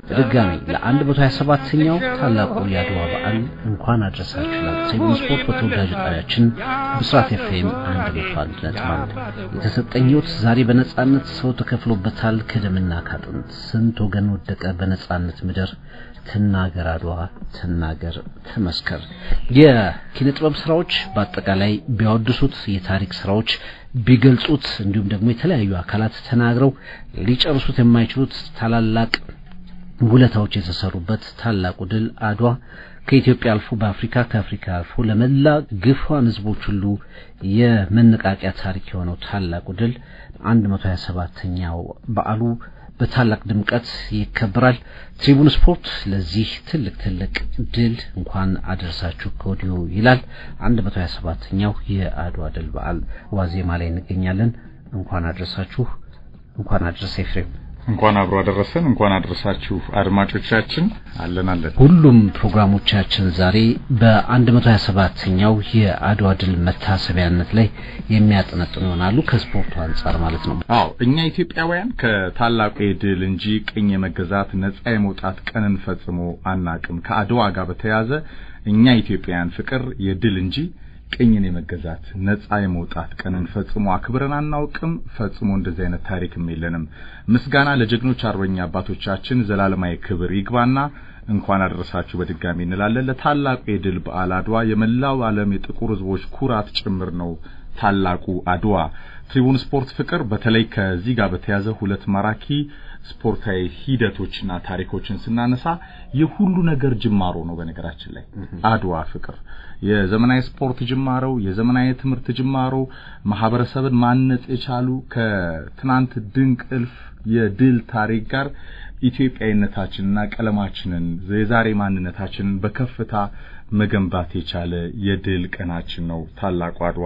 በድጋሚ ለ127ኛው ታላቁ የአድዋ በዓል እንኳን አድረሳችሁ ይላል ሰኞ ስፖርት በተወዳጁ ጣቢያችን ብስራት ኤፍኤም 101.1 የተሰጠኝ ሕይወት ዛሬ በነጻነት ሰው ተከፍሎበታል ከደምና ካጥንት ስንት ወገን ወደቀ በነጻነት ምድር ትናገር አድዋ ትናገር ተመስከር የኪነ ጥበብ ስራዎች በአጠቃላይ ቢያወድሱት የታሪክ ስራዎች ቢገልጹት እንዲሁም ደግሞ የተለያዩ አካላት ተናግረው ሊጨርሱት የማይችሉት ታላላቅ ውለታዎች የተሰሩበት ታላቁ ድል አድዋ ከኢትዮጵያ አልፎ በአፍሪካ ከአፍሪካ አልፎ ለመላ ግፏን ህዝቦች ሁሉ የመነቃቂያ ታሪክ የሆነው ታላቁ ድል 127ኛው በዓሉ በታላቅ ድምቀት ይከበራል። ትሪቡን ስፖርት ለዚህ ትልቅ ትልቅ ድል እንኳን አደረሳችሁ ከወዲሁ ይላል። 127ኛው የአድዋ ድል በዓል ዋዜማ ላይ እንገኛለን። እንኳን አደረሳችሁ፣ እንኳን አደረሰ ኤፍሬም። እንኳን አብሮ አደረሰን። እንኳን አደረሳችሁ አድማጮቻችን። አለን አለን። ሁሉም ፕሮግራሞቻችን ዛሬ በ127ኛው የአድዋ ድል መታሰቢያነት ላይ የሚያጠነጥኑ ይሆናሉ ከስፖርቱ አንጻር ማለት ነው። አዎ እኛ ኢትዮጵያውያን ከታላቁ የድል እንጂ ቅኝ የመገዛት ነጻ የመውጣት ቀንን ፈጽሞ አናቅም። ከአድዋ ጋር በተያያዘ እኛ ኢትዮጵያውያን ፍቅር የድል እንጂ ቅኝን የመገዛት ነጻ የመውጣት ቀንን ፈጽሞ አክብረን አናውቅም። ፈጽሞ እንደዚህ አይነት ታሪክም የለንም። ምስጋና ለጀግኖች አርበኛ አባቶቻችን ዘላለማዊ ክብር ይግባና እንኳን አደረሳችሁ በድጋሚ እንላለን። ለታላቁ የድል በዓል አድዋ የመላው ዓለም የጥቁር ሕዝቦች ኩራት ጭምር ነው። ታላቁ አድዋ ትሪቡን ስፖርት ፍቅር በተለይ ከዚህ ጋር በተያዘ ሁለት ማራኪ ስፖርታዊ ሂደቶችና ታሪኮችን ስናነሳ የሁሉ ነገር ጅማሮ ነው። በነገራችን ላይ አድዋ ፍቅር የዘመናዊ ስፖርት ጅማሮ፣ የዘመናዊ ትምህርት ጅማሮ፣ ማህበረሰብን ማነጽ የቻሉ ከትናንት ድንቅ እልፍ የድል ታሪክ ጋር ኢትዮጵያዊነታችንና ቀለማችንን የዛሬ ማንነታችንን በከፍታ መገንባት የቻለ የድል ቀናችን ነው። ታላቁ አድዋ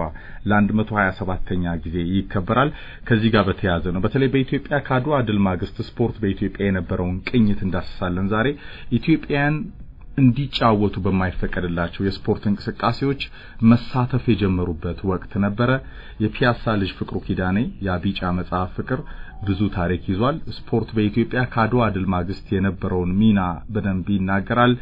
ለ127ኛ ጊዜ ይከበራል። ከዚህ ጋር በተያያዘ ነው። በተለይ በኢትዮጵያ ከአድዋ ድል ማግስት ስፖርት በኢትዮጵያ የነበረውን ቅኝት እንዳስሳለን። ዛሬ ኢትዮጵያን እንዲጫወቱ በማይፈቀድላቸው የስፖርት እንቅስቃሴዎች መሳተፍ የጀመሩበት ወቅት ነበረ። የፒያሳ ልጅ ፍቅሩ ኪዳኔ የቢጫ መጽሐፍ ፍቅር ብዙ ታሪክ ይዟል። ስፖርት በኢትዮጵያ ከአድዋ ድል ማግስት የነበረውን ሚና በደንብ ይናገራል።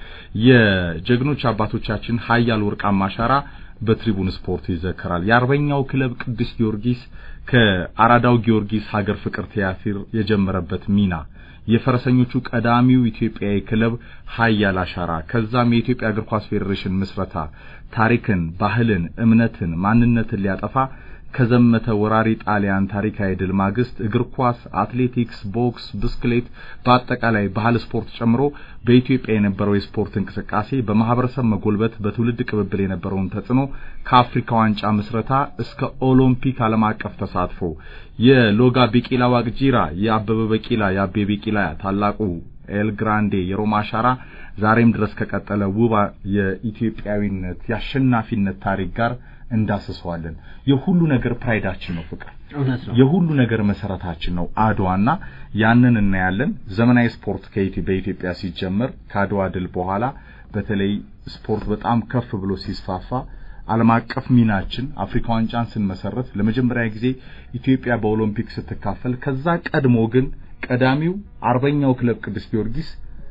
የጀግኖች አባቶቻችን ሀያል ወርቃማ አሻራ በትሪቡን ስፖርት ይዘከራል። የአርበኛው ክለብ ቅዱስ ጊዮርጊስ ከአራዳው ጊዮርጊስ ሀገር ፍቅር ቲያትር የጀመረበት ሚና የፈረሰኞቹ ቀዳሚው ኢትዮጵያዊ ክለብ ሀያል አሻራ ከዛም የኢትዮጵያ እግር ኳስ ፌዴሬሽን ምስረታ ታሪክን፣ ባህልን፣ እምነትን፣ ማንነትን ሊያጠፋ ከዘመተ ወራሪ ጣሊያን ታሪካዊ ድል ማግስት እግር ኳስ፣ አትሌቲክስ፣ ቦክስ፣ ብስክሌት በአጠቃላይ ባህል ስፖርት ጨምሮ በኢትዮጵያ የነበረው የስፖርት እንቅስቃሴ በማህበረሰብ መጎልበት በትውልድ ቅብብል የነበረውን ተጽዕኖ ከአፍሪካ ዋንጫ ምስረታ እስከ ኦሎምፒክ ዓለም አቀፍ ተሳትፎ የሎጋ ቢቂላ ዋቅጂራ፣ የአበበ ቢቂላ፣ የአቤ ቢቂላ ታላቁ ኤል ግራንዴ የሮማ አሻራ ዛሬም ድረስ ከቀጠለ ውብ የኢትዮጵያዊነት የአሸናፊነት ታሪክ ጋር እንዳስሰዋለን። የሁሉ ነገር ፕራይዳችን ነው ፍቅር፣ የሁሉ ነገር መሰረታችን ነው አድዋና ያንን እናያለን። ዘመናዊ ስፖርት በኢትዮጵያ ሲጀመር ከአድዋ ድል በኋላ በተለይ ስፖርት በጣም ከፍ ብሎ ሲስፋፋ ዓለም አቀፍ ሚናችን አፍሪካ ዋንጫን ስንመሰረት ለመጀመሪያ ጊዜ ኢትዮጵያ በኦሎምፒክ ስትካፈል፣ ከዛ ቀድሞ ግን ቀዳሚው አርበኛው ክለብ ቅዱስ ጊዮርጊስ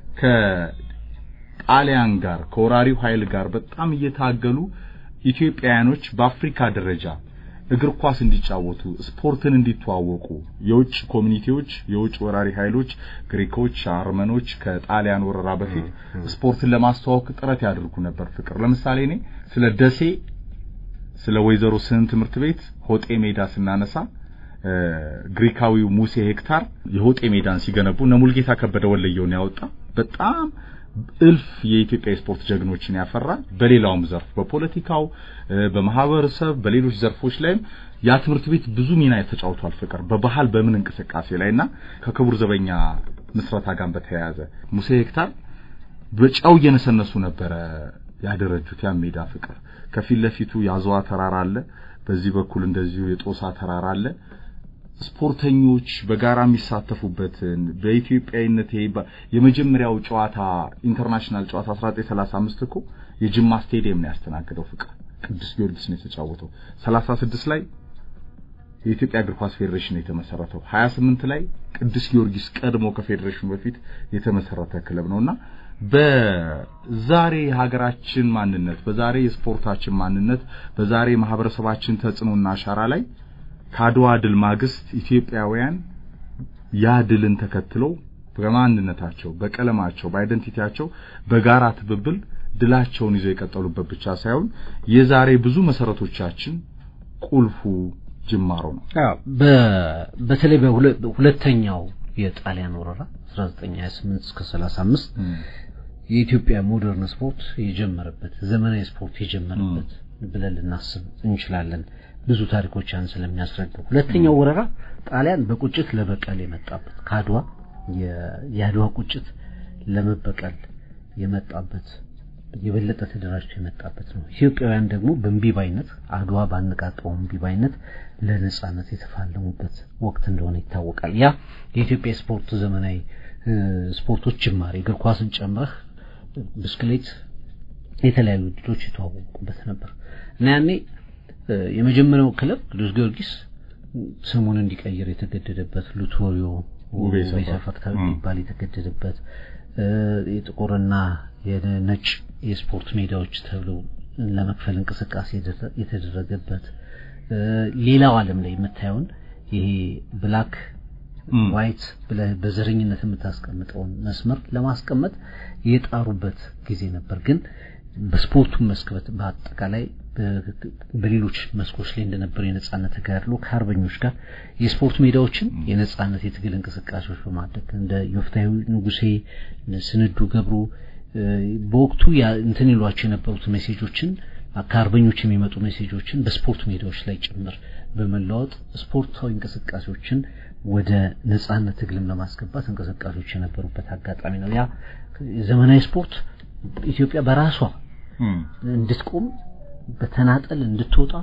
ከጣሊያን ጋር ከወራሪው ኃይል ጋር በጣም እየታገሉ ኢትዮጵያውያኖች በአፍሪካ ደረጃ እግር ኳስ እንዲጫወቱ ስፖርትን እንዲተዋወቁ የውጭ ኮሚኒቲዎች የውጭ ወራሪ ኃይሎች ግሪኮች፣ አርመኖች ከጣሊያን ወረራ በፊት ስፖርትን ለማስተዋወቅ ጥረት ያደርጉ ነበር። ፍቅር ለምሳሌ እኔ ስለ ደሴ ስለ ወይዘሮ ስህን ትምህርት ቤት ሆጤ ሜዳ ስናነሳ ግሪካዊው ሙሴ ሄክታር የሆጤ ሜዳን ሲገነቡ እነ ሙልጌታ ከበደ ወለየውን ያወጣ በጣም እልፍ የኢትዮጵያ የስፖርት ጀግኖችን ያፈራል። በሌላውም ዘርፍ በፖለቲካው፣ በማህበረሰብ፣ በሌሎች ዘርፎች ላይም ያ ትምህርት ቤት ብዙ ሚና ተጫውቷል። ፍቅር በባህል በምን እንቅስቃሴ ላይና ከክቡር ዘበኛ ምስረታ ጋር በተያያዘ ሙሴ ሄክታር በጫው እየነሰነሱ ነበረ ያደረጁት ያ ሜዳ ፍቅር። ከፊት ለፊቱ የአዝዋ ተራራ አለ፣ በዚህ በኩል እንደዚሁ የጦሳ ተራራ አለ። ስፖርተኞች በጋራ የሚሳተፉበትን በኢትዮጵያዊነት የመጀመሪያው ጨዋታ ኢንተርናሽናል ጨዋታ 1935 እኮ የጅማ ስቴዲየም ነው ያስተናገደው። ፍቅር ቅዱስ ጊዮርጊስ ነው የተጫወተው። 36 ላይ የኢትዮጵያ እግር ኳስ ፌዴሬሽን የተመሰረተው 28 ላይ ቅዱስ ጊዮርጊስ ቀድሞ ከፌዴሬሽኑ በፊት የተመሰረተ ክለብ ነውና በዛሬ የሀገራችን ማንነት በዛሬ የስፖርታችን ማንነት በዛሬ ማህበረሰባችን ተጽዕኖና አሻራ ላይ ከአድዋ ድል ማግስት ኢትዮጵያውያን ያ ድልን ተከትለው በማንነታቸው፣ በቀለማቸው፣ በአይደንቲቲያቸው በጋራ ትብብል ድላቸውን ይዘው የቀጠሉበት ብቻ ሳይሆን የዛሬ ብዙ መሰረቶቻችን ቁልፉ ጅማሮ ነው። በተለይ በሁለተኛው የጣሊያን ወረራ 1928 እስከ 35 የኢትዮጵያ ሞደርን ስፖርት የጀመረበት ዘመናዊ ስፖርት የጀመረበት ብለን ልናስብ እንችላለን። ብዙ ታሪኮች ያን ስለሚያስረዱ ሁለተኛው ወረራ ጣሊያን በቁጭት ለበቀል የመጣበት ከአድዋ የአድዋ ቁጭት ለመበቀል የመጣበት የበለጠ ተደራጅቶ የመጣበት ነው። ኢትዮጵያውያን ደግሞ በእምቢባይነት አድዋ ባነቃቀው እምቢባይነት ለነጻነት የተፋለሙበት ወቅት እንደሆነ ይታወቃል። ያ የኢትዮጵያ ስፖርት ዘመናዊ ስፖርቶች ጅማሬ እግር ኳስን ጨምረህ ብስክሌት፣ የተለያዩ ውድድሮች የተዋወቁበት ነበር እና ያኔ የመጀመሪያው ክለብ ቅዱስ ጊዮርጊስ ስሙን እንዲቀይር የተገደደበት ሉቶሪዮ ውቤ ሰፈር ይባል የተገደደበት የጥቁርና የነጭ የስፖርት ሜዳዎች ተብለው ለመክፈል እንቅስቃሴ የተደረገበት ሌላው ዓለም ላይ የምታየውን ይሄ ብላክ ዋይት ብለህ በዘረኝነት የምታስቀምጠውን መስመር ለማስቀመጥ የጣሩበት ጊዜ ነበር። ግን በስፖርቱ መስክበት በአጠቃላይ በሌሎች መስኮች ላይ እንደነበረው የነጻነት ተጋድሎ ከአርበኞች ጋር የስፖርት ሜዳዎችን የነጻነት የትግል እንቅስቃሴዎች በማድረግ እንደ ዮፍታዊ ንጉሴ፣ ስንዱ ገብሩ በወቅቱ እንትን ይሏቸው የነበሩት ሜሴጆችን ከአርበኞች የሚመጡ ሜሴጆችን በስፖርት ሜዳዎች ላይ ጭምር በመለዋወጥ ስፖርታዊ እንቅስቃሴዎችን ወደ ነጻነት ትግልም ለማስገባት እንቅስቃሴዎች የነበሩበት አጋጣሚ ነው። ያ ዘመናዊ ስፖርት ኢትዮጵያ በራሷ እንድትቆም በተናጠል እንድትወጣ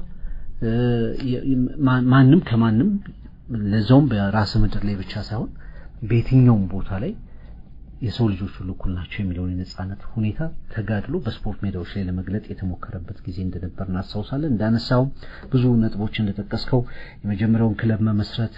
ማንም ከማንም ለዛውም በራስ ምድር ላይ ብቻ ሳይሆን በየትኛውም ቦታ ላይ የሰው ልጆች ሁሉ እኩል ናቸው የሚለውን የነጻነት ሁኔታ ተጋድሎ በስፖርት ሜዳዎች ላይ ለመግለጥ የተሞከረበት ጊዜ እንደነበር እናስታውሳለን። እንዳነሳው ብዙ ነጥቦች እንደጠቀስከው የመጀመሪያውን ክለብ መመስረት፣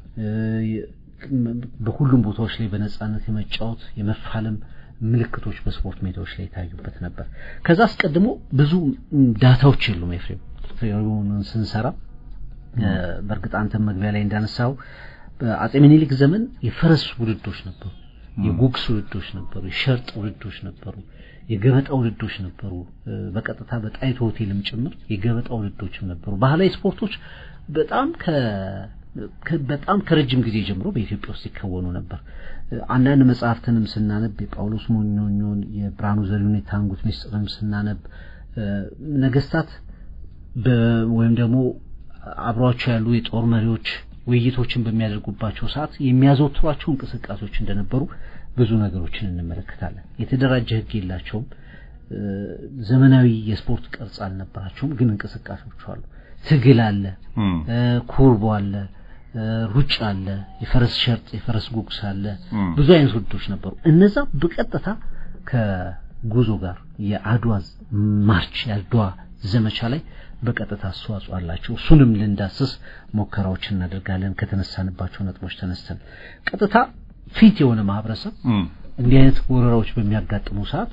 በሁሉም ቦታዎች ላይ በነጻነት የመጫወት የመፋለም ምልክቶች በስፖርት ሜዳዎች ላይ የታዩበት ነበር። ከዛ አስቀድሞ ብዙ ዳታዎች የሉም። ኤፍሬም ቴዎሪውን ስንሰራ በእርግጥ አንተም መግቢያ ላይ እንዳነሳው በአጼ ምኒልክ ዘመን የፈረስ ውድዶች ነበሩ፣ የጉግስ ውድዶች ነበሩ፣ የሸርጥ ውድዶች ነበሩ፣ የገበጣ ውድዶች ነበሩ። በቀጥታ በጣይቱ ሆቴልም ጭምር የገበጣ ውድዶችም ነበሩ። ባህላዊ ስፖርቶች በጣም በጣም ከረጅም ጊዜ ጀምሮ በኢትዮጵያ ውስጥ ይከወኑ ነበር። አንዳንድ መጽሐፍትንም ስናነብ የጳውሎስ ሞኞኞን የብርሃኑ ዘሪሁን የታንጉት ሚስጥርንም ስናነብ ነገስታት ወይም ደግሞ አብሯቸው ያሉ የጦር መሪዎች ውይይቶችን በሚያደርጉባቸው ሰዓት የሚያዘወትሯቸው እንቅስቃሴዎች እንደነበሩ ብዙ ነገሮችን እንመለከታለን። የተደራጀ ሕግ የላቸውም። ዘመናዊ የስፖርት ቅርጽ አልነበራቸውም። ግን እንቅስቃሴዎቹ አሉ። ትግል አለ፣ ኩርቦ አለ፣ ሩጫ አለ፣ የፈረስ ሸርጥ፣ የፈረስ ጉግስ አለ። ብዙ አይነት ውድዶች ነበሩ። እነዛ በቀጥታ ከጉዞ ጋር የአድዋ ማርች የአድዋ ዘመቻ ላይ በቀጥታ አስተዋጽኦ አላቸው። እሱንም ልንዳስስ ሙከራዎች እናደርጋለን። ከተነሳንባቸው ነጥቦች ተነስተን ቀጥታ ፊት የሆነ ማህበረሰብ እንዲህ አይነት ወረራዎች በሚያጋጥሙ ሰዓት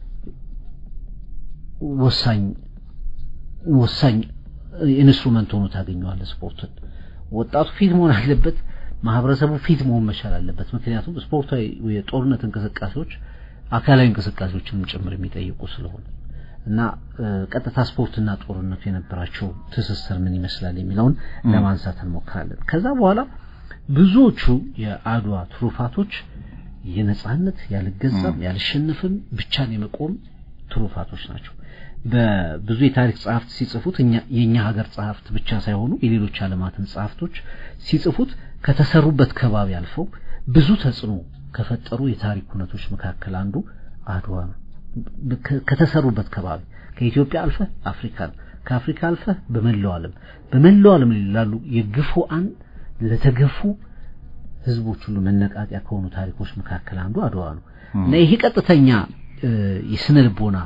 ወሳኝ ወሳኝ ኢንስትሩመንት ሆኖ ታገኘዋለህ። ስፖርትን ወጣቱ ፊት መሆን አለበት። ማህበረሰቡ ፊት መሆን መቻል አለበት። ምክንያቱም ስፖርታዊ የጦርነት እንቅስቃሴዎች አካላዊ እንቅስቃሴዎችንም ጭምር የሚጠይቁ ስለሆነ እና ቀጥታ ስፖርትና ጦርነቱ የነበራቸው ትስስር ምን ይመስላል የሚለውን ለማንሳት እንሞክራለን። ከዛ በኋላ ብዙዎቹ የአድዋ ትሩፋቶች የነጻነት ያልገዛም ያልሸነፍም ብቻን የመቆም ትሩፋቶች ናቸው። በብዙ የታሪክ ጸሐፍት ሲጽፉት የእኛ ሀገር ጸሐፍት ብቻ ሳይሆኑ የሌሎች ዓለማትን ጸሐፍቶች ሲጽፉት ከተሰሩበት ከባቢ አልፈው ብዙ ተጽዕኖ ከፈጠሩ የታሪክ እውነቶች መካከል አንዱ አድዋ ነው። ከተሰሩበት ከባቢ ከኢትዮጵያ አልፈህ አፍሪካን ከአፍሪካ አልፈህ በመላው ዓለም በመላው ዓለም ላሉ የግፉአን ለተገፉ ህዝቦች ሁሉ መነቃቂያ ከሆኑ ታሪኮች መካከል አንዱ አድዋ ነው እና ይሄ ቀጥተኛ የስነ ልቦና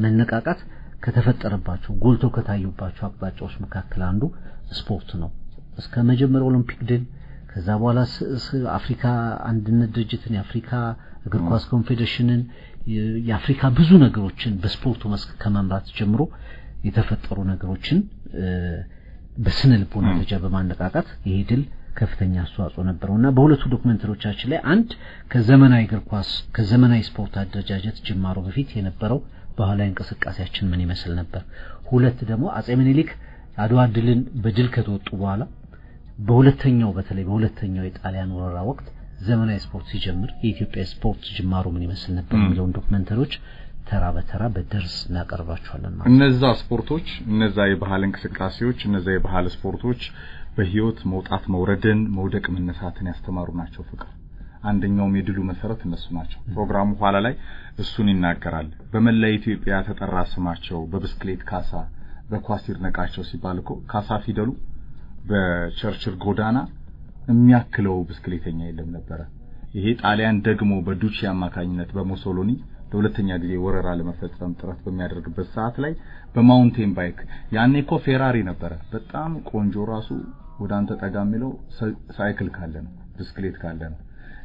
መነቃቃት ከተፈጠረባቸው ጎልቶ ከታዩባቸው አቅጣጫዎች መካከል አንዱ ስፖርት ነው። እስከ መጀመሪያው ኦሎምፒክ ድል ከዛ በኋላ አፍሪካ አንድነት ድርጅትን የአፍሪካ እግር ኳስ ኮንፌዴሬሽንን የአፍሪካ ብዙ ነገሮችን በስፖርቱ መስክ ከመምራት ጀምሮ የተፈጠሩ ነገሮችን በስነ ልቦና ደረጃ በማነቃቃት ይሄ ድል ከፍተኛ አስተዋጽኦ ነበረውና በሁለቱ ዶክመንተሪዎቻችን ላይ አንድ ከዘመናዊ እግር ኳስ ከዘመናዊ ስፖርት አደረጃጀት ጅማሮ በፊት የነበረው ባህላዊ እንቅስቃሴያችን ምን ይመስል ነበር፣ ሁለት ደግሞ አጼ ምኒልክ አድዋ ድልን በድል ከተወጡ በኋላ በሁለተኛው በተለይ በሁለተኛው የጣሊያን ወረራ ወቅት ዘመናዊ ስፖርት ሲጀምር የኢትዮጵያ ስፖርት ጅማሮ ምን ይመስል ነበር የሚለውን ዶክመንተሪዎች ተራ በተራ በደርስ እናቀርባቸዋለን ማለት እነዛ ስፖርቶች እነዛ የባህል እንቅስቃሴዎች እነዛ የባህል ስፖርቶች በህይወት መውጣት መውረድን መውደቅ መነሳትን ያስተማሩ ናቸው ፍቅር አንደኛውም የድሉ መሰረት እነሱ ናቸው ፕሮግራሙ ኋላ ላይ እሱን ይናገራል በመላ ኢትዮጵያ ተጠራ ስማቸው በብስክሌት ካሳ በኳስ ይድነቃቸው ሲባል እኮ ካሳ ፊደሉ በቸርችል ጎዳና የሚያክለው ብስክሌተኛ የለም ነበረ ይሄ ጣሊያን ደግሞ በዱቺ አማካኝነት በሞሶሎኒ ለሁለተኛ ጊዜ ወረራ ለመፈጸም ጥረት በሚያደርግበት ሰዓት ላይ በማውንቴን ባይክ ያኔ እኮ ፌራሪ ነበረ በጣም ቆንጆ ራሱ ወደ አንተ ጠጋ የሚለው ሳይክል ካለ ነው ብስክሌት ካለ ነው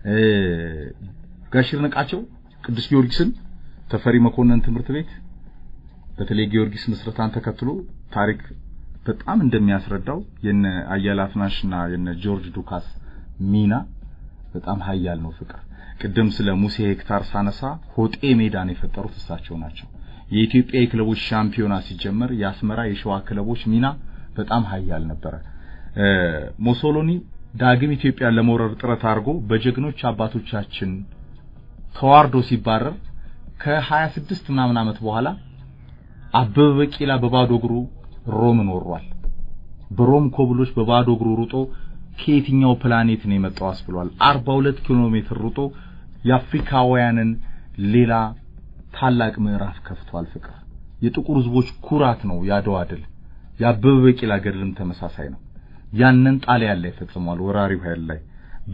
ጋሽ ይድነቃቸው ቅዱስ ጊዮርጊስን ተፈሪ መኮንን ትምህርት ቤት በተለይ ጊዮርጊስ ምስረታን ተከትሎ ታሪክ በጣም እንደሚያስረዳው የነ አያሌ አፍናሽና የነ ጆርጅ ዱካስ ሚና በጣም ሀያል ነው ፍቅር ቅድም ስለ ሙሴ ሄክታር ሳነሳ ሆጤ ሜዳን የፈጠሩት እሳቸው ናቸው የኢትዮጵያ የክለቦች ሻምፒዮና ሲጀመር የአስመራ የሸዋ ክለቦች ሚና በጣም ሀያል ነበረ ሞሶሎኒ ዳግም ኢትዮጵያን ለመውረር ጥረት አድርጎ በጀግኖች አባቶቻችን ተዋርዶ ሲባረር ከ26 ምናምን ዓመት በኋላ አበበ ቢቂላ በባዶ እግሩ ሮምን ወሯል በሮም ኮብሎች በባዶ እግሩ ሩጦ ከየትኛው ፕላኔት ነው የመጣው አስብሏል 42 ኪሎ ሜትር ሩጦ የአፍሪካውያንን ሌላ ታላቅ ምዕራፍ ከፍቷል ፍቅር የጥቁር ህዝቦች ኩራት ነው ያድዋ ድል የአበበ ቢቂላ ገድልም ተመሳሳይ ነው ያንን ጣሊያን ላይ ፈጽሟል ወራሪው ኃይል ላይ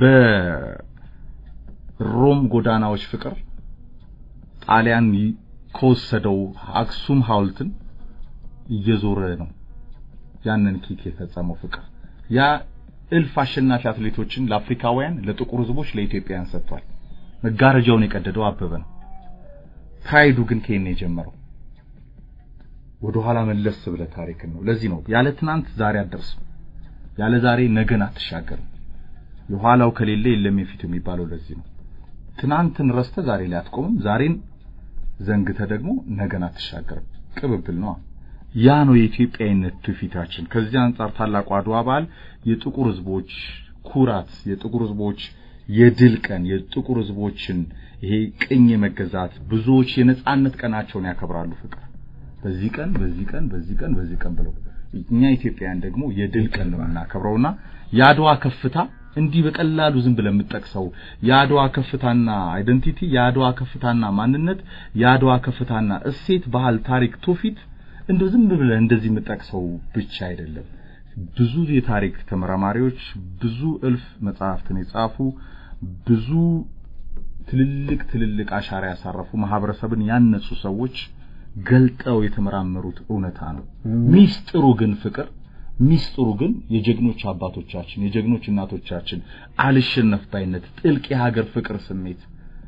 በሮም ጎዳናዎች ፍቅር ጣሊያን ከወሰደው አክሱም ሐውልትን እየዞረ ነው ያንን ኪክ የፈጸመው ፍቅር ያ እልፍ አሸናፊ አትሌቶችን ለአፍሪካውያን ለጥቁር ህዝቦች ለኢትዮጵያውያን ሰጥቷል መጋረጃውን የቀደደው አበበ ነው ፕራይዱ ግን ከየት ነው የጀመረው ወደ ኋላ መለስ ብለ ታሪክን ነው ለዚህ ነው ያለ ትናንት ዛሬ አትደርስም ያለ ዛሬ ነገን አትሻገርም የኋላው ከሌለ የለም የፊት የሚባለው ለዚህ ነው ትናንትን ረስተ ዛሬ ላይ አትቆምም ዛሬን ዘንግተ ደግሞ ነገን አትሻገርም ቅብብል ነው ያ ነው የኢትዮጵያዊነት ትውፊታችን ከዚህ አንጻር ታላቁ አድዋ በዓል የጥቁር ህዝቦች ኩራት የጥቁር ህዝቦች የድል ቀን የጥቁር ህዝቦችን ይሄ ቅኝ የመገዛት ብዙዎች የነጻነት ቀናቸውን ያከብራሉ ፍቅር በዚህ ቀን በዚህ ቀን በዚህ ቀን በዚህ ቀን ብለው እኛ ኢትዮጵያውያን ደግሞ የድል ቀን ነው የምናከብረውና የአድዋ ከፍታ እንዲህ በቀላሉ ዝም ብለን የምጠቅሰው የአድዋ ከፍታና አይደንቲቲ የአድዋ ከፍታና ማንነት የአድዋ ከፍታና እሴት ባህል ታሪክ ትውፊት እንደው ዝም ብለን እንደዚህ የምጠቅሰው ብቻ አይደለም ብዙ የታሪክ ተመራማሪዎች ብዙ እልፍ መጽሐፍትን የጻፉ ብዙ ትልልቅ ትልልቅ አሻራ ያሳረፉ ማህበረሰብን ያነጹ ሰዎች ገልጠው የተመራመሩት እውነታ ነው ሚስጥሩ ግን ፍቅር ሚስጥሩ ግን የጀግኖች አባቶቻችን የጀግኖች እናቶቻችን አልሸነፍ ባይነት ጥልቅ የሀገር ፍቅር ስሜት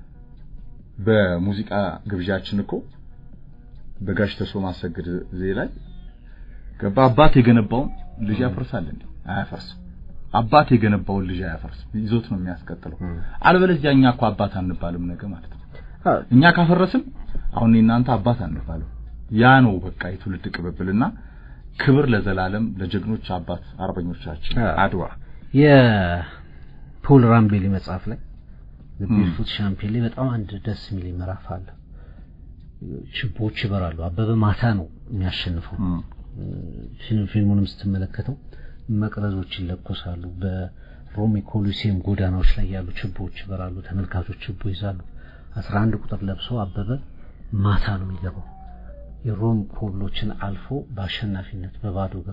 በሙዚቃ ግብዣችን እኮ በጋሽ ተሶ ማሰግድ ዜ ላይ ገባ አባት የገነባውን ልጅ ያፈርሳል እንዴ አያፈርስም አባት የገነባውን ልጅ አያፈርስም ይዞት ነው የሚያስቀጥለው አለበለዚያ እኛ እኮ አባት አንባልም ነገ ማለት ነው እኛ ካፈረስም አሁን እናንተ አባት አንባልም ያ ነው በቃ የትውልድ ቅብብልና ክብር ለዘላለም ለጀግኖች አባት አርበኞቻችን አድዋ የፖል ራምቤሊ መጽሐፍ ላይ ቢልፉት ሻምፒዮን ላይ በጣም አንድ ደስ የሚል ምዕራፍ አለ ችቦች ይበራሉ አበበ ማታ ነው የሚያሸንፈው ፊልሙንም ስትመለከተው መቅረዞች ይለኮሳሉ በሮም ኮሊሲየም ጎዳናዎች ላይ ያሉ ችቦዎች ይበራሉ ተመልካቾች ችቦ ይዛሉ አስራ አንድ ቁጥር ለብሶ አበበ ማታ ነው የሚገባው የሮም ኮብሎችን አልፎ በአሸናፊነት በባዶ እግር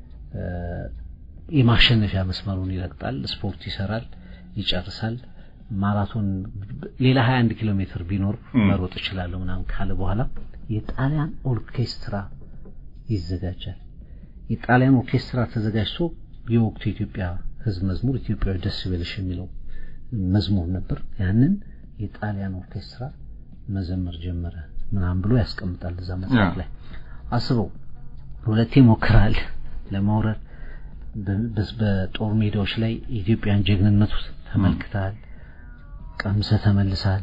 የማሸነፊያ መስመሩን ይረግጣል ስፖርት ይሰራል ይጨርሳል ማራቶን ሌላ 21 ኪሎ ሜትር ቢኖር መሮጥ እችላለሁ ምናምን ካለ በኋላ የጣሊያን ኦርኬስትራ ይዘጋጃል የጣሊያን ኦርኬስትራ ተዘጋጅቶ የወቅቱ የኢትዮጵያ ህዝብ መዝሙር ኢትዮጵያዊ ደስ ይበልሽ የሚለው መዝሙር ነበር። ያንን የጣሊያን ኦርኬስትራ መዘመር ጀመረ ምናምን ብሎ ያስቀምጣል እዛ መጽሐፍ ላይ። አስበው ሁለቴ ሞክራል ለመውረድ በጦር ሜዳዎች ላይ የኢትዮጵያን ጀግንነቱ ተመልክተሃል፣ ቀምሰ ተመልሰሃል።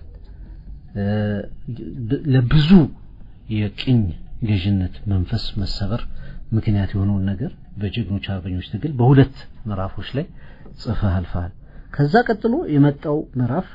ለብዙ የቅኝ ገዥነት መንፈስ መሰበር ምክንያት የሆነውን ነገር በጀግኖች አርበኞች ትግል በሁለት ምዕራፎች ላይ ጽፈህ አልፈሃል። ከዛ ቀጥሎ የመጣው ምዕራፍ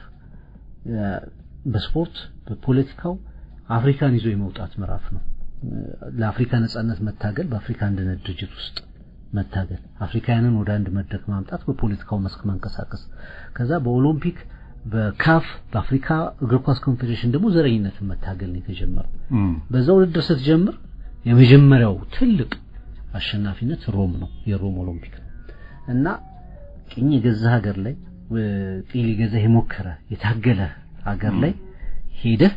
በስፖርት በፖለቲካው አፍሪካን ይዞ የመውጣት ምዕራፍ ነው። ለአፍሪካ ነጻነት መታገል፣ በአፍሪካ አንድነት ድርጅት ውስጥ መታገል፣ አፍሪካውያንን ወደ አንድ መድረክ ማምጣት፣ በፖለቲካው መስክ መንቀሳቀስ፣ ከዛ በኦሎምፒክ በካፍ በአፍሪካ እግር ኳስ ኮንፌዴሬሽን ደግሞ ዘረኝነትን መታገል ነው የተጀመረው። በዛ ውድድር ስትጀምር የመጀመሪያው ትልቅ አሸናፊነት ሮም ነው፣ የሮም ኦሎምፒክ ነው እና ቅኝ የገዛ ሀገር ላይ ቅኝ ሊገዛ የሞከረ የታገለ ሀገር ላይ ሄደህ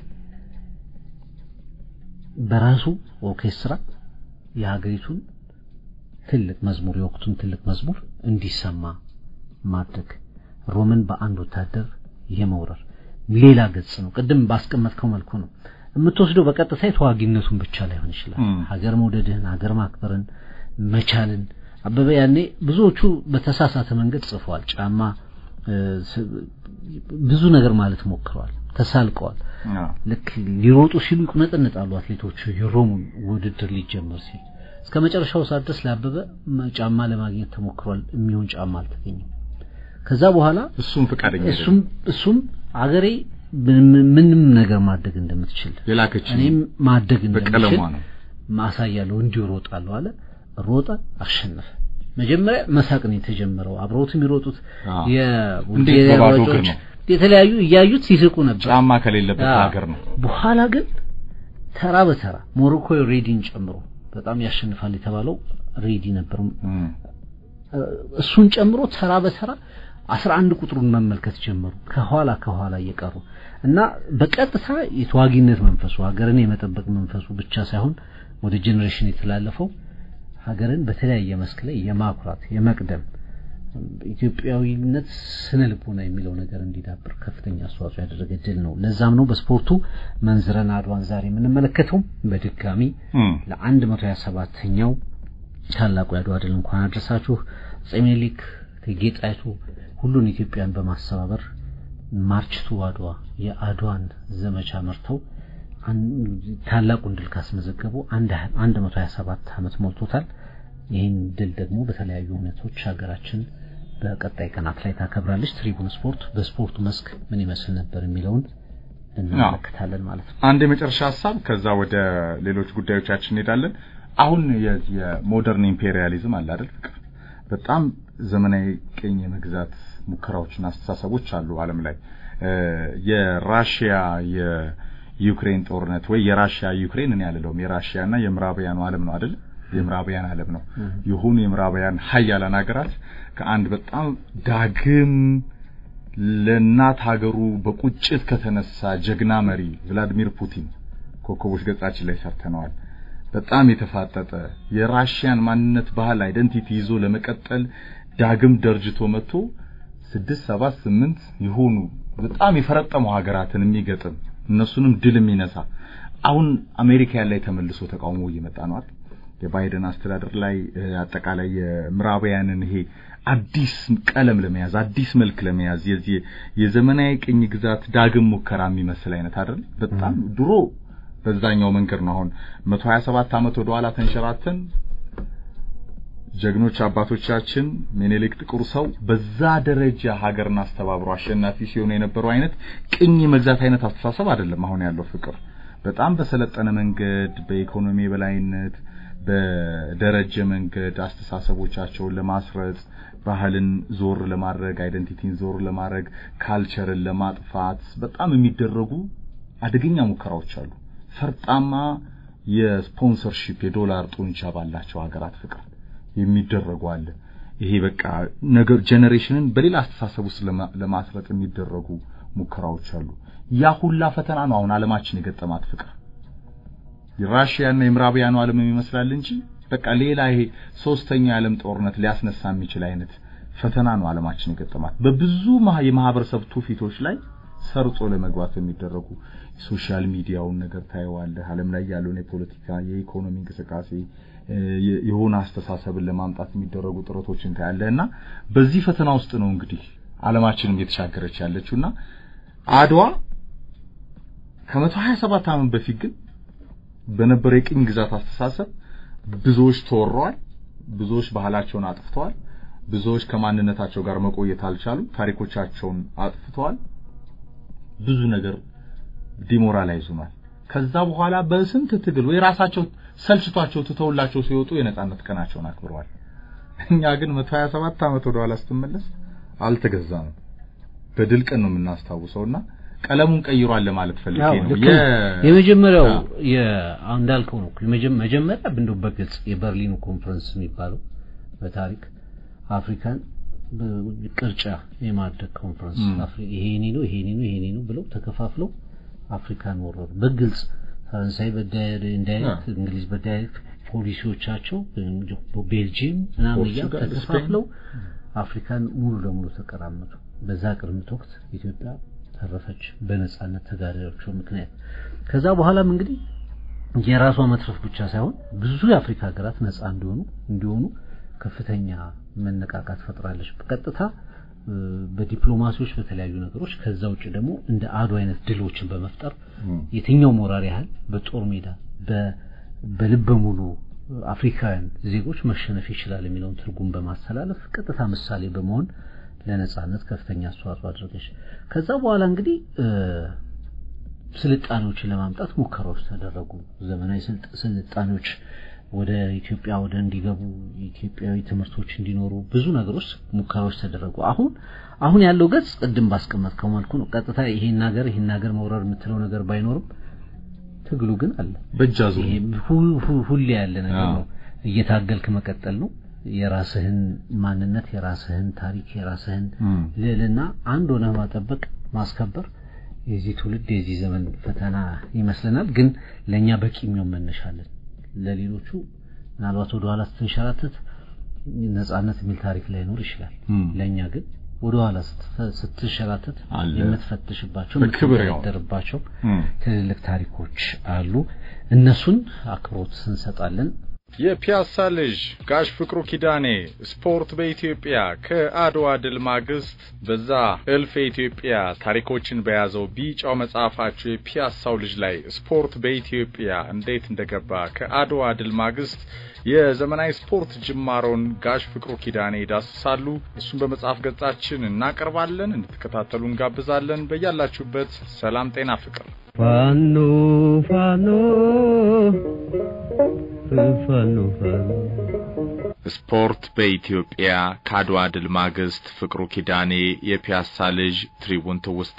በራሱ ኦርኬስትራ የሀገሪቱን ትልቅ መዝሙር የወቅቱን ትልቅ መዝሙር እንዲሰማ ማድረግ ሮምን በአንድ ወታደር የመውረር ሌላ ገጽ ነው። ቅድም ባስቀመጥከው መልኩ ነው የምትወስደው። በቀጥታ የተዋጊነቱን ብቻ ላይሆን ይችላል። ሀገር መውደድህን፣ ሀገር ማክበርን፣ መቻልን አበበ ያኔ ብዙዎቹ በተሳሳተ መንገድ ጽፈዋል። ጫማ ብዙ ነገር ማለት ሞክረዋል፣ ተሳልቀዋል። ልክ ሊሮጡ ሲሉ ይቁነጠነጣሉ አትሌቶቹ የሮም ውድድር ሊጀመር ሲል እስከ መጨረሻው ሰዓት ድረስ ለአበበ ጫማ ለማግኘት ተሞክሯል። የሚሆን ጫማ አልተገኘም። ከዛ በኋላ እሱም ፈቃደኛ እሱም እሱም አገሬ ምንም ነገር ማድረግ እንደምትችል የላከች እኔም ማድረግ እንደምችል በቀለሟ ነው ማሳያለሁ፣ እንዲሁ እሮጣለሁ አለ። ሮጠ፣ አሸነፈ። መጀመሪያ መሳቅ ነው የተጀመረው። አብረውት የሚሮጡት የቡልጋሪያ ሯጮች የተለያዩ እያዩት ሲስቁ ነበር። ጫማ ከሌለበት ሀገር ነው። በኋላ ግን ተራ በተራ ሞሮኮ ሬዲን ጨምሮ በጣም ያሸንፋል የተባለው ሬዲ ነበር። እሱን ጨምሮ ተራ በተራ አስራ አንድ ቁጥሩን መመልከት ጀመሩ ከኋላ ከኋላ እየቀሩ እና በቀጥታ የተዋጊነት መንፈሱ ሀገርን የመጠበቅ መንፈሱ ብቻ ሳይሆን ወደ ጄኔሬሽን የተላለፈው ሀገርን በተለያየ መስክ ላይ የማኩራት የመቅደም ኢትዮጵያዊነት ስነ ልቦና የሚለው ነገር እንዲዳብር ከፍተኛ አስተዋጽኦ ያደረገ ድል ነው። ለዛም ነው በስፖርቱ መንዝረን አድዋን ዛሬ የምንመለከተው በድጋሚ ለአንድ መቶ ሀያ ሰባተኛው ታላቁ የአድዋ ድል እንኳን አድረሳችሁ። አፄ ምኒልክ እቴጌ ጣይቱ ሁሉን ኢትዮጵያን በማስተባበር ማርችቱ አድዋ የአድዋን ዘመቻ መርተው ታላቁን ድል ካስመዘገቡ አንድ መቶ ሀያ ሰባት ዓመት ሞልቶታል። ይህን ድል ደግሞ በተለያዩ ሁኔታዎች ሀገራችን በቀጣይ ቀናት ላይ ታከብራለች። ትሪቡን ስፖርት በስፖርቱ መስክ ምን ይመስል ነበር የሚለውን እንመለከታለን ማለት ነው። አንድ የመጨረሻ ሀሳብ፣ ከዛ ወደ ሌሎች ጉዳዮቻችን እንሄዳለን። አሁን የሞደርን ኢምፔሪያሊዝም አለ አይደል? ፍቅር በጣም ዘመናዊ ቅኝ የመግዛት ሙከራዎችና አስተሳሰቦች አሉ ዓለም ላይ የራሽያ የዩክሬን ጦርነት ወይ የራሽያ ዩክሬን እኔ ያለለውም የራሽያና የምዕራባውያኑ ዓለም ነው አይደል? የምዕራባውያን ዓለም ነው የሆኑ የምዕራባውያን ሀያላን ሀገራት ከአንድ በጣም ዳግም ለእናት ሀገሩ በቁጭት ከተነሳ ጀግና መሪ ቭላዲሚር ፑቲን ኮከቦች ገጻችን ላይ ሰርተነዋል። በጣም የተፋጠጠ የራሽያን ማንነት፣ ባህል፣ አይደንቲቲ ይዞ ለመቀጠል ዳግም ደርጅቶ መጥቶ ስድስት ሰባት ስምንት የሆኑ በጣም የፈረጠሙ ሀገራትን የሚገጥም እነሱንም ድል የሚነሳ አሁን አሜሪካ ላይ ተመልሶ ተቃውሞ እየመጣ ነው አይደል? የባይደን አስተዳደር ላይ አጠቃላይ የምዕራባውያንን ይሄ አዲስ ቀለም ለመያዝ አዲስ መልክ ለመያዝ የዚህ የዘመናዊ ቅኝ ግዛት ዳግም ሙከራ የሚመስል አይነት አይደል? በጣም ድሮ በዛኛው መንገድ ነው። አሁን 127 ዓመት ወደ ኋላ ተንሸራተን ጀግኖች አባቶቻችን ምኒልክ ጥቁር ሰው በዛ ደረጃ ሀገርን አስተባብሮ አሸናፊ ሲሆኑ የነበረው አይነት ቅኝ መግዛት አይነት አስተሳሰብ አይደለም አሁን ያለው ፍቅር። በጣም በሰለጠነ መንገድ በኢኮኖሚ በላይነት በደረጀ መንገድ አስተሳሰቦቻቸውን ለማስረጽ ባህልን ዞር ለማድረግ አይደንቲቲን ዞር ለማድረግ ካልቸርን ለማጥፋት በጣም የሚደረጉ አደገኛ ሙከራዎች አሉ። ፈርጣማ የስፖንሰርሺፕ የዶላር ጡንቻ ባላቸው ሀገራት ፍቅር የሚደረጉ አለ። ይሄ በቃ ነገር ጄኔሬሽንን በሌላ አስተሳሰብ ውስጥ ለማስረጥ የሚደረጉ ሙከራዎች አሉ። ያ ሁላ ፈተና ነው አሁን ዓለማችን የገጠማት ፍቅር። የራሽያና የምዕራባውያኑ ዓለም ይመስላል እንጂ በቃ ሌላ ይሄ ሶስተኛው የዓለም ጦርነት ሊያስነሳ የሚችል አይነት ፈተና ነው ዓለማችን የገጠማት። በብዙ የማህበረሰብ ትውፊቶች ላይ ሰርጾ ለመግባት የሚደረጉ ሶሻል ሚዲያውን ነገር ታየዋለህ። ዓለም ላይ ያለውን የፖለቲካ የኢኮኖሚ እንቅስቃሴ የሆነ አስተሳሰብን ለማምጣት የሚደረጉ ጥረቶችን ታያለህ እና በዚህ ፈተና ውስጥ ነው እንግዲህ ዓለማችንም እየተሻገረች ያለችውና አድዋ ከመቶ ሀያ ሰባት ዓመት በፊት ግን በነበረ የቅኝ ግዛት አስተሳሰብ ብዙዎች ተወረዋል። ብዙዎች ባህላቸውን አጥፍተዋል። ብዙዎች ከማንነታቸው ጋር መቆየት አልቻሉም። ታሪኮቻቸውን አጥፍተዋል። ብዙ ነገር ዲሞራላይዝ ሆኗል። ከዛ በኋላ በስንት ትግል ወይ ራሳቸው ሰልችቷቸው ትተውላቸው ሲወጡ የነጻነት ቀናቸውን አክብረዋል። እኛ ግን 127 ዓመት ወደ ኋላ ስትመለስ አልተገዛንም። በድል ቀን ነው የምናስታውሰውና ቀለሙን ቀይሯል ለማለት ፈልጌ ነው። የመጀመሪያው እንዳልከው ነው። መጀመሪያ እንደው በግልጽ የበርሊኑ ኮንፈረንስ የሚባለው በታሪክ አፍሪካን ቅርጫ የማድረግ ኮንፈረንስ ይሄ የኔ ነው ይሄ የኔ ነው ይሄ የኔ ነው ብለው ተከፋፍለው አፍሪካን ወረሩ። በግልጽ ፈረንሳይ በዳይሬክት እንግሊዝ በዳይሬክት ፖሊሲዎቻቸው ቤልጂየም ምናምን እያሉ ተከፋፍለው አፍሪካን ሙሉ ለሙሉ ተቀራመጡ። በዛ ቅርምት ወቅት ኢትዮጵያ ተረፈች በነጻነት ተጋዳዮቹ ምክንያት። ከዛ በኋላም እንግዲህ የራሷ መትረፍ ብቻ ሳይሆን ብዙ የአፍሪካ ሀገራት ነጻ እንዲሆኑ እንዲሆኑ ከፍተኛ መነቃቃት ፈጥራለች። በቀጥታ በዲፕሎማሲዎች በተለያዩ ነገሮች ከዛ ውጭ ደግሞ እንደ አዱ አይነት ድሎችን በመፍጠር የትኛው ሞራል ያህል በጦር ሜዳ በልበ ሙሉ አፍሪካውያን ዜጎች መሸነፍ ይችላል የሚለውን ትርጉም በማስተላለፍ ቀጥታ ምሳሌ በመሆን ለነጻነት ከፍተኛ አስተዋጽኦ አድርገች። ከዛ በኋላ እንግዲህ ስልጣኔዎችን ለማምጣት ሙከራዎች ተደረጉ። ዘመናዊ ስልጣኔዎች ወደ ኢትዮጵያ ወደ እንዲገቡ ኢትዮጵያዊ ትምህርቶች እንዲኖሩ ብዙ ነገሮች ሙከራዎች ተደረጉ። አሁን አሁን ያለው ገጽ ቅድም ባስቀመጥከው መልኩ ነው። ቀጥታ ይሄን ሀገር ይሄን ሀገር መውረር የምትለው ነገር ባይኖርም ትግሉ ግን አለ። በእጃዙ ሁሌ ያለ ነገር ነው። እየታገልክ መቀጠል ነው። የራስህን ማንነት፣ የራስህን ታሪክ፣ የራስህን ልዕልና አንድ ሆነ ማጠበቅ ማስከበር የዚህ ትውልድ የዚህ ዘመን ፈተና ይመስለናል። ግን ለኛ በቂ የሚሆን መነሻለን ለሌሎቹ ምናልባት ወደ ኋላ ስትንሸራተት ነጻነት የሚል ታሪክ ላይኖር ይችላል። ለኛ ግን ወደ ኋላ ስትንሸራተት የምትፈትሽባቸው የምትደርባቸው ትልልቅ ታሪኮች አሉ። እነሱን አክብሮት እንሰጣለን። የፒያሳ ልጅ ጋሽ ፍቅሩ ኪዳኔ ስፖርት በኢትዮጵያ ከአድዋ ድል ማግስት በዛ እልፍ የኢትዮጵያ ታሪኮችን በያዘው ቢጫው መጽሐፋቸው የፒያሳው ልጅ ላይ ስፖርት በኢትዮጵያ እንዴት እንደገባ ከአድዋ ድል ማግስት የዘመናዊ ስፖርት ጅማሮን ጋሽ ፍቅሩ ኪዳኔ ይዳስሳሉ። እሱን በመጽሐፍ ገጻችን እናቀርባለን። እንድትከታተሉ እንጋብዛለን። በያላችሁበት ሰላም፣ ጤና፣ ፍቅር ፋኖ ፋኖ ፋኖ ፋኖ ስፖርት በኢትዮጵያ ከአድዋ ድል ማግስት ፍቅሩ ኪዳኔ የፒያሳ ልጅ ትሪቡን ትውስታ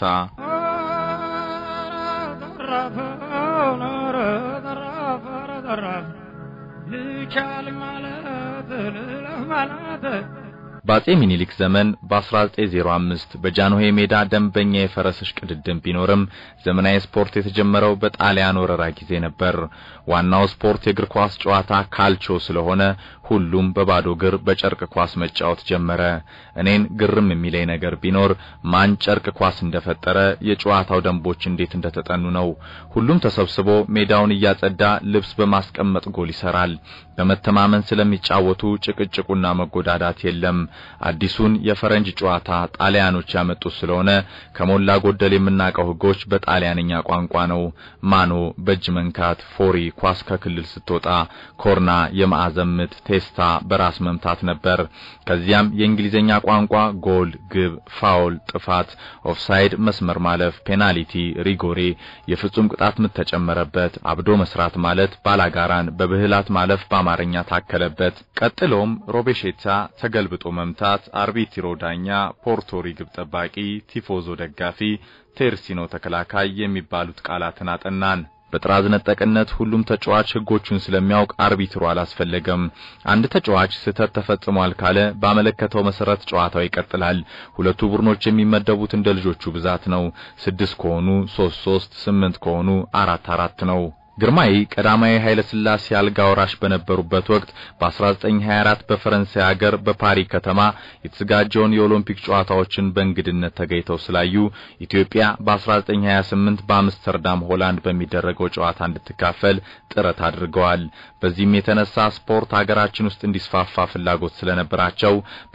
በአጼ ሚኒሊክ ዘመን በ1905 በጃንሆይ ሜዳ ደንበኛ የፈረስ እሽቅድድም ቢኖርም ዘመናዊ ስፖርት የተጀመረው በጣሊያን ወረራ ጊዜ ነበር። ዋናው ስፖርት የእግር ኳስ ጨዋታ ካልቾ ስለሆነ ሁሉም በባዶ እግር በጨርቅ ኳስ መጫወት ጀመረ። እኔን ግርም የሚለኝ ነገር ቢኖር ማን ጨርቅ ኳስ እንደፈጠረ፣ የጨዋታው ደንቦች እንዴት እንደተጠኑ ነው። ሁሉም ተሰብስቦ ሜዳውን እያጸዳ ልብስ በማስቀመጥ ጎል ይሰራል። በመተማመን ስለሚጫወቱ ጭቅጭቁና መጎዳዳት የለም። አዲሱን የፈረንጅ ጨዋታ ጣሊያኖች ያመጡት ስለሆነ ከሞላ ጎደል የምናውቀው ሕጎች በጣሊያንኛ ቋንቋ ነው። ማኖ በእጅ መንካት፣ ፎሪ ኳስ ከክልል ስትወጣ፣ ኮርና የማዕዘን ምት፣ ቴስታ በራስ መምታት ነበር። ከዚያም የእንግሊዝኛ ቋንቋ ጎል፣ ግብ፣ ፋውል፣ ጥፋት፣ ኦፍሳይድ፣ መስመር ማለፍ፣ ፔናልቲ፣ ሪጎሬ፣ የፍጹም ቅጣት ምት ተጨመረበት። አብዶ መስራት ማለት ባላጋራን በብህላት ማለፍ በአማርኛ ታከለበት። ቀጥሎም ሮቤሼታ ተገልብጦ መምታት፣ አርቢትሮ ዳኛ፣ ፖርቶሪ ግብ ጠባቂ፣ ቲፎዞ ደጋፊ፣ ቴርሲኖ ተከላካይ የሚባሉት ቃላትን አጠናን። በጥራዝ ነጠቅነት ሁሉም ተጫዋች ሕጎቹን ስለሚያውቅ አርቢትሩ አላስፈለገም። አንድ ተጫዋች ስህተት ተፈጽሟል ካለ ባመለከተው መሰረት ጨዋታው ይቀጥላል። ሁለቱ ቡድኖች የሚመደቡት እንደ ልጆቹ ብዛት ነው። ስድስት ከሆኑ ሶስት ሶስት፣ ስምንት ከሆኑ አራት አራት ነው። ግርማይ ቀዳማዊ ኃይለ ሥላሴ አልጋ ወራሽ በነበሩበት ወቅት በ1924 በፈረንሳይ ሀገር በፓሪ ከተማ የተዘጋጀውን የኦሎምፒክ ጨዋታዎችን በእንግድነት ተገኝተው ስላዩ ኢትዮጵያ በ1928 በአምስተርዳም ሆላንድ በሚደረገው ጨዋታ እንድትካፈል ጥረት አድርገዋል። በዚህም የተነሳ ስፖርት ሀገራችን ውስጥ እንዲስፋፋ ፍላጎት ስለነበራቸው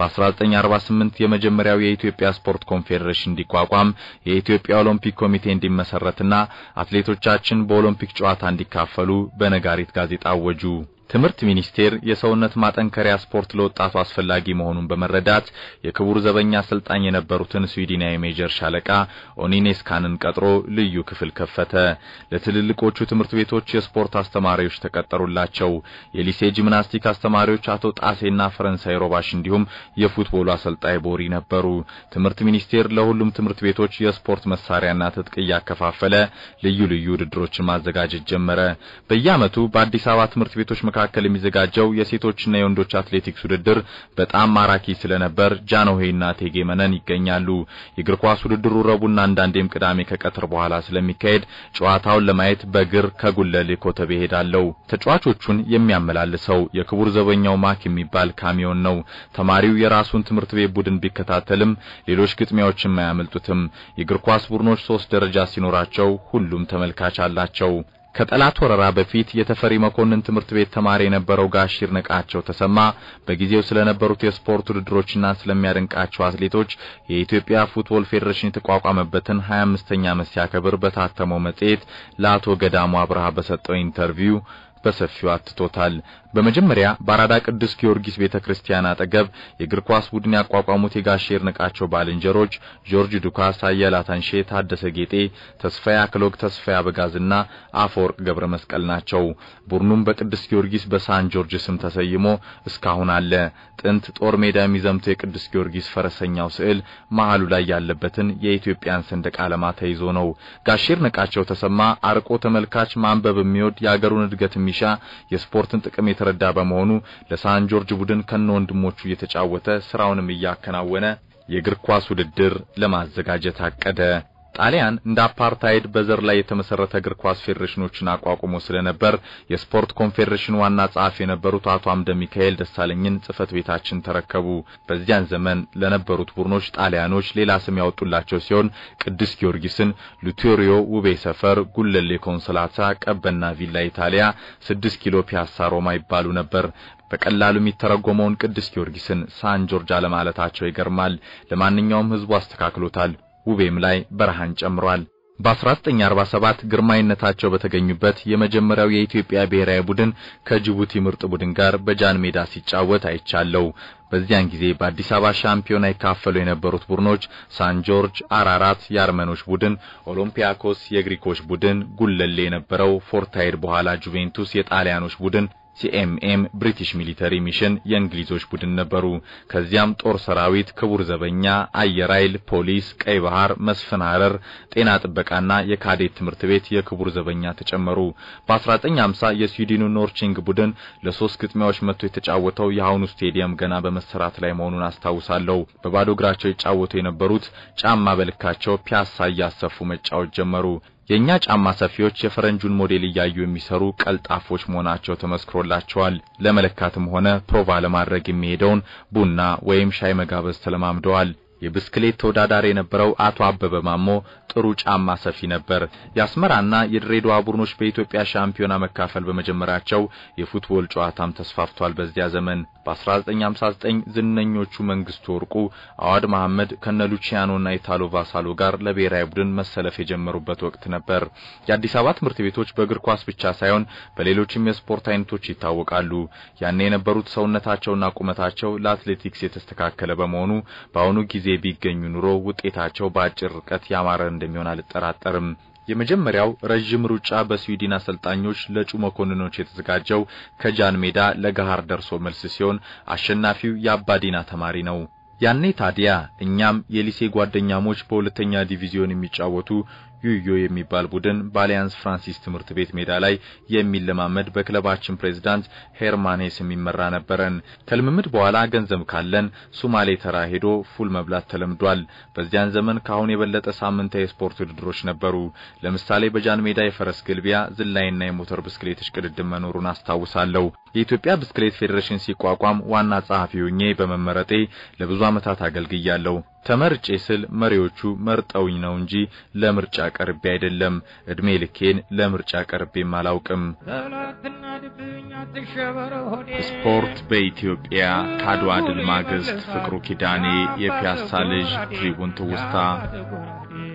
በ1948 የመጀመሪያው የኢትዮጵያ ስፖርት ኮንፌዴሬሽን እንዲቋቋም የኢትዮጵያ ኦሎምፒክ ኮሚቴ እንዲመሰረትና አትሌቶቻችን በኦሎምፒክ ጨዋታ እንዲካፈሉ በነጋሪት ጋዜጣ አወጁ። ትምህርት ሚኒስቴር የሰውነት ማጠንከሪያ ስፖርት ለወጣቱ አስፈላጊ መሆኑን በመረዳት የክቡር ዘበኛ አሰልጣኝ የነበሩትን ስዊድናዊ ሜጀር ሻለቃ ኦኒኔስካንን ቀጥሮ ልዩ ክፍል ከፈተ። ለትልልቆቹ ትምህርት ቤቶች የስፖርት አስተማሪዎች ተቀጠሩላቸው። የሊሴ ጂምናስቲክ አስተማሪዎች አቶ ጣሴና ፈረንሳይ ሮባሽ እንዲሁም የፉትቦሉ አሰልጣኝ ቦሪ ነበሩ። ትምህርት ሚኒስቴር ለሁሉም ትምህርት ቤቶች የስፖርት መሳሪያና ትጥቅ እያከፋፈለ ልዩ ልዩ ውድድሮችን ማዘጋጀት ጀመረ። በየዓመቱ በአዲስ አበባ ትምህርት ቤቶች መካከል የሚዘጋጀው የሴቶችና የወንዶች አትሌቲክስ ውድድር በጣም ማራኪ ስለነበር ጃንሆይና እቴጌ መነን ይገኛሉ። የእግር ኳስ ውድድሩ ረቡዕና አንዳንዴም ቅዳሜ ከቀትር በኋላ ስለሚካሄድ ጨዋታውን ለማየት በእግር ከጉለሌ ኮተቤ ሄዳለሁ። ተጫዋቾቹን የሚያመላልሰው የክቡር ዘበኛው ማክ የሚባል ካሚዮን ነው። ተማሪው የራሱን ትምህርት ቤት ቡድን ቢከታተልም ሌሎች ግጥሚያዎችን አያመልጡትም። የእግር ኳስ ቡድኖች ሶስት ደረጃ ሲኖራቸው ሁሉም ተመልካች አላቸው። ከጠላት ወረራ በፊት የተፈሪ መኮንን ትምህርት ቤት ተማሪ የነበረው ጋሽ ይድነቃቸው ተሰማ በጊዜው ስለነበሩት የስፖርት ውድድሮችና ስለሚያደንቃቸው አትሌቶች የኢትዮጵያ ፉትቦል ፌዴሬሽን የተቋቋመበትን 25ኛ ዓመት ሲያከብር በታተመው መጽሔት ለአቶ ገዳሙ አብርሃ በሰጠው ኢንተርቪው በሰፊው አትቶታል። በመጀመሪያ በአራዳ ቅዱስ ጊዮርጊስ ቤተክርስቲያን አጠገብ የእግር ኳስ ቡድን ያቋቋሙት የጋሽ ይድነቃቸው ባልንጀሮች ጆርጅ ዱካስ፣ አየለ አታንሼ፣ ታደሰ ጌጤ፣ ተስፋዬ አክሎግ፣ ተስፋዬ አበጋዝና አፈወርቅ ገብረ መስቀል ናቸው። ቡድኑም በቅዱስ ጊዮርጊስ በሳን ጆርጅ ስም ተሰይሞ እስካሁን አለ። ጥንት ጦር ሜዳ የሚዘምተው የቅዱስ ጊዮርጊስ ፈረሰኛው ስዕል መሃሉ ላይ ያለበትን የኢትዮጵያን ሰንደቅ ዓላማ ተይዞ ነው። ጋሽ ይድነቃቸው ተሰማ አርቆ ተመልካች፣ ማንበብ የሚወድ የአገሩን እድገት የሚሻ የስፖርትን ጥቅም የተረዳ በመሆኑ ለሳን ጆርጅ ቡድን ከነ ወንድሞቹ እየተጫወተ ስራውንም እያከናወነ የእግር ኳስ ውድድር ለማዘጋጀት አቀደ። ጣሊያን እንደ አፓርታይድ በዘር ላይ የተመሰረተ እግር ኳስ ፌዴሬሽኖችን አቋቁሞ ስለነበር የስፖርት ኮንፌዴሬሽን ዋና ጸሐፊ የነበሩት አቶ አምደ ሚካኤል ደሳለኝን ጽህፈት ቤታችን ተረከቡ። በዚያን ዘመን ለነበሩት ቡድኖች ጣሊያኖች ሌላ ስም ያወጡላቸው ሲሆን ቅዱስ ጊዮርጊስን ሉቴሪዮ ውቤ ሰፈር፣ ጉለሌ ኮንሶላታ፣ ቀበና ቪላ ኢታሊያ፣ ስድስት ኪሎ ፒያሳ ሮማ ይባሉ ነበር። በቀላሉ የሚተረጎመውን ቅዱስ ጊዮርጊስን ሳን ጆርጅ አለማለታቸው ይገርማል። ለማንኛውም ህዝቡ አስተካክሎታል። ውቤም ላይ በረሃን ጨምሯል። በ1947 ግርማዊነታቸው በተገኙበት የመጀመሪያው የኢትዮጵያ ብሔራዊ ቡድን ከጅቡቲ ምርጥ ቡድን ጋር በጃን ሜዳ ሲጫወት አይቻለው። በዚያን ጊዜ በአዲስ አበባ ሻምፒዮና ይካፈሉ የነበሩት ቡድኖች ሳን ጆርጅ፣ አራራት የአርመኖች ቡድን፣ ኦሎምፒያኮስ የግሪኮች ቡድን፣ ጉለሌ የነበረው ፎርታይድ በኋላ ጁቬንቱስ የጣሊያኖች ቡድን ሲኤምኤም ብሪቲሽ ሚሊተሪ ሚሽን የእንግሊዞች ቡድን ነበሩ። ከዚያም ጦር ሰራዊት፣ ክቡር ዘበኛ፣ አየር ኃይል፣ ፖሊስ፣ ቀይ ባህር፣ መስፍን ሐረር፣ ጤና ጥበቃና የካዴት ትምህርት ቤት የክቡር ዘበኛ ተጨመሩ። በ1950 የስዊድኑ ኖርቺንግ ቡድን ለሶስት ግጥሚያዎች መጥቶ የተጫወተው የአሁኑ ስቴዲየም ገና በመሰራት ላይ መሆኑን አስታውሳለሁ። በባዶ እግራቸው ይጫወቱ የነበሩት ጫማ በልካቸው ፒያሳ እያሰፉ መጫወት ጀመሩ። የኛ ጫማ ሰፊዎች የፈረንጁን ሞዴል እያዩ የሚሰሩ ቀልጣፎች መሆናቸው ተመስክሮላቸዋል። ለመለካትም ሆነ ፕሮቫ ለማድረግ የሚሄደውን ቡና ወይም ሻይ መጋበዝ ተለማምደዋል። የብስክሌት ተወዳዳሪ የነበረው አቶ አበበ ማሞ ጥሩ ጫማ ሰፊ ነበር። የአስመራና የድሬዳዋ ቡድኖች በኢትዮጵያ ሻምፒዮና መካፈል በመጀመራቸው የፉትቦል ጨዋታም ተስፋፍቷል። በዚያ ዘመን በ1959 ዝነኞቹ መንግስቱ ወርቁ፣ አዋድ መሐመድ ከነ ሉቺያኖና ኢታሎ ቫሳሎ ጋር ለብሔራዊ ቡድን መሰለፍ የጀመሩበት ወቅት ነበር። የአዲስ አበባ ትምህርት ቤቶች በእግር ኳስ ብቻ ሳይሆን በሌሎችም የስፖርት አይነቶች ይታወቃሉ። ያኔ የነበሩት ሰውነታቸውና ቁመታቸው ለአትሌቲክስ የተስተካከለ በመሆኑ በአሁኑ ጊዜ ቢገኙ ኑሮ ውጤታቸው በአጭር ርቀት ያማረ እንደሚሆን አልጠራጠርም። የመጀመሪያው ረዥም ሩጫ በስዊድን አሰልጣኞች ለጩ መኮንኖች የተዘጋጀው ከጃን ሜዳ ለገሃር ደርሶ መልስ ሲሆን አሸናፊው የአባዲና ተማሪ ነው። ያኔ ታዲያ እኛም የሊሴ ጓደኛሞች በሁለተኛ ዲቪዚዮን የሚጫወቱ ዩዮ የሚባል ቡድን በአሊያንስ ፍራንሲስ ትምህርት ቤት ሜዳ ላይ የሚለማመድ በክለባችን ፕሬዝዳንት ሄርማኔስ የሚመራ ነበረን። ከልምምድ በኋላ ገንዘብ ካለን ሱማሌ ተራ ሄዶ ፉል መብላት ተለምዷል። በዚያን ዘመን ከአሁን የበለጠ ሳምንታዊ የስፖርት ውድድሮች ነበሩ። ለምሳሌ በጃን ሜዳ የፈረስ ግልቢያ፣ ዝላይና የሞተር ብስክሌት እሽቅድድም መኖሩን አስታውሳለሁ። የኢትዮጵያ ብስክሌት ፌዴሬሽን ሲቋቋም ዋና ጸሐፊ ሆኜ በመመረጤ ለብዙ ዓመታት አገልግያለሁ። ተመርጬ ስል መሪዎቹ መርጠውኝ ነው እንጂ ለምርጫ ቀርቤ አይደለም። እድሜ ልኬን ለምርጫ ቀርቤም አላውቅም። ስፖርት በኢትዮጵያ ከአድዋ ድል ማግስት ፍቅሩ ኪዳኔ፣ የፒያሳ ልጅ፣ ትሪቡን ትውስታ